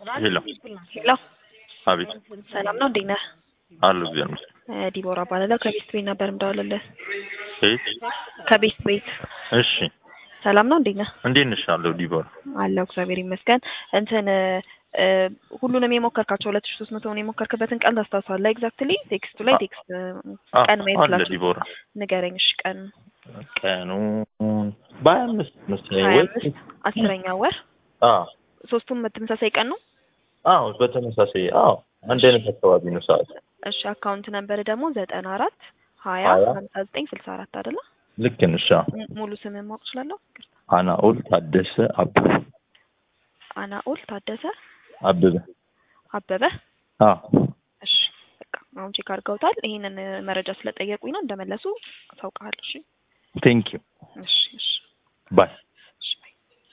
ሄሎ ሄሎ አቤት ሰላም ነው፣ እንዴት ነህ? አሉ እግዚአብሔር ይመስገን። እ ዲቦራ እባላለሁ ከቤስት ቤት ነበር የምደውልልህ። ቤት ከቤስት ቤት እሺ፣ ሰላም ነው፣ እንዴት ነህ? እንዴት ነሽ? አለሁ ዲቦራ። አለሁ እግዚአብሔር ይመስገን። እንትን እ ሁሉንም የሞከርካቸው ሁለት ሺ ሶስት መቶውን የሞከርክበትን ቀን ታስታውሳለህ? ኤግዛክትሊ ቴክስቱ ላይ ቴክስት አ- ቀን ማየት አለ ስላችሁ ዲቦራ። ንገረኝ። እሺ ቀን ቀኑ በሀያ አምስት መሰለኝ ሀያ ወይ? አምስት አስረኛ ወር አዎ ሶስቱም ተመሳሳይ ቀን ነው። አዎ፣ በተመሳሳይ አዎ፣ አንድ አይነት አካባቢ ነው ሰዓት። እሺ አካውንት ነበር ደግሞ ዘጠና አራት ሀያ ሀያ ሀምሳ ዘጠኝ ስልሳ አራት አይደለ? ልክ ነሽ። አዎ። ሙ- ሙሉ ስምህን ማወቅ እችላለሁ? አናኦል ታደሰ አበበ አናኦል ታደሰ አበበ። አበበ። አዎ እሺ በቃ አሁን ቼክ አድርገውታል። ይሄንን እ፣ መረጃ ስለጠየቁኝ ነው እንደመለሱ አሳውቅሃለሁ። እሺ ቴንክ ዩ እሺ እሺ ባይ